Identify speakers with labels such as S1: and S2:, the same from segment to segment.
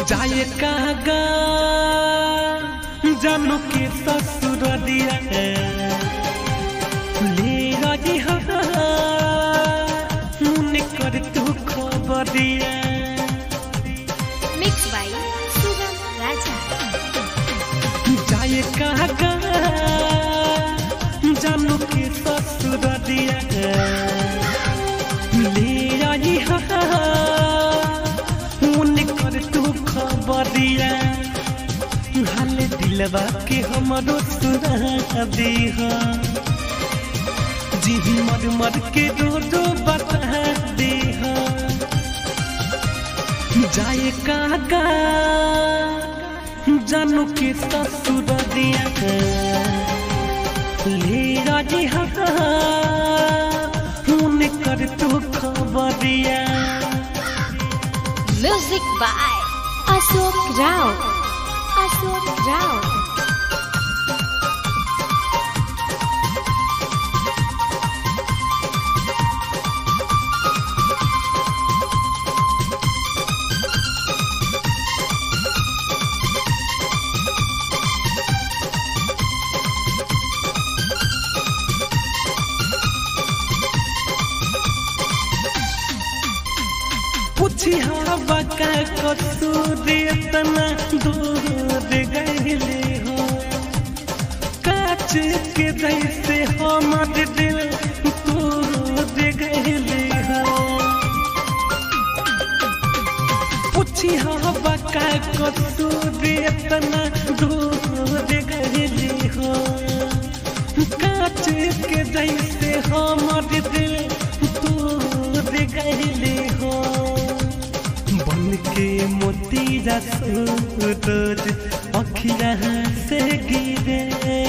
S1: जाए कागा जानू के ससुर दिया ले रही मुने कर तू खबर दिया
S2: Mixed by Sugam Raja.
S1: जाए कागा जानू के ससुर दिया ले रही मुने कर तू खबर दिया हाल दिलवा के हमरो सुना दीहा जी मर मर के रो रो बता दीहा जाए काका जानू के ससुर दिया ले राजी उन्हें कर तू खबर दिया
S2: Music by Ashok Rao. Ashok Rao.
S1: पूछी हवा का कसूर इतना दूर गईले हो काच के जैसे हमर दिल तोड़ गईले हो पूछी हवा का कसूर इतना दूर गईले हो काच के जैसे हमर दिल तोड़ गईले हो बन के मोतीरा सूरज अखिया से गिरे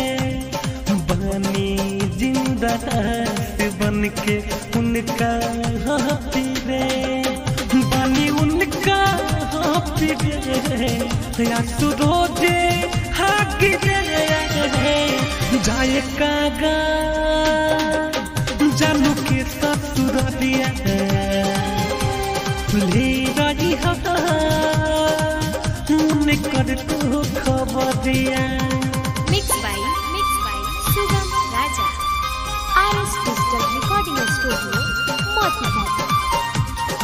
S1: बनी जिंदा से बन के उनका हाथी रे बनी उनका हाथी रे या सुरोजे हाथी रे जाए कागा जानू के ससुर दिया ले रही मुने कर तू खबर दिया
S2: Mixed by Mixed by Sugam Raja. RS Digital Recording Studio, Motihat.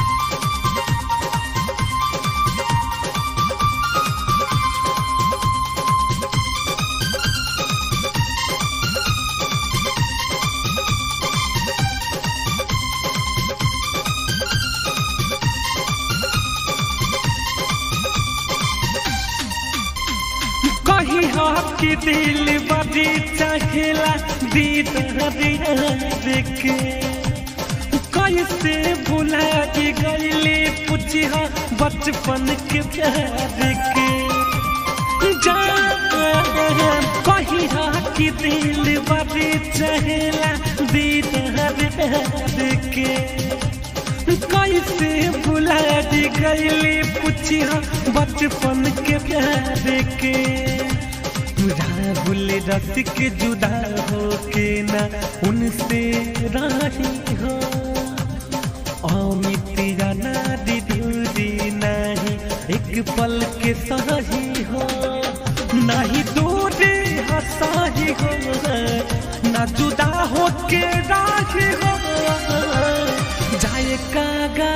S1: कही हो कि दिल बड़ी चाहेला दीद देखे कैसे भुला के गईले पूछी हो बचपन के प्यार के जा कही हो कि दिल बड़ी चाहेला दीद देखे कैसे भुला दी गईली पूछी हो बचपन के प्यार के राहुल रस के जुदा हो के ना उनसे राही हो अमित जाना दीदी नहीं एक पल के सही हो नहीं दूरी हसाही हो ना जुदा हो के राही हो जाए कागा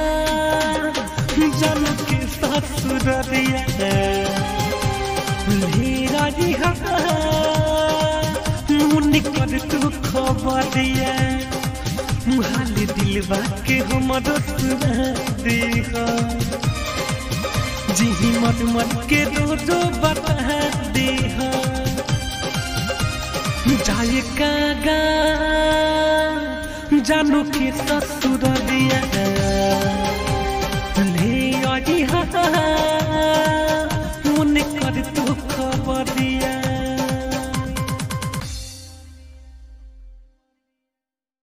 S1: जन के ससुर दिया ले राजी मुनि कर तू खबर दिया मुहाल दिलवा के हमर सुना दिया जी मत मत के दो दो बता दिया जाए कागा जानू के ससुर दिया ले आई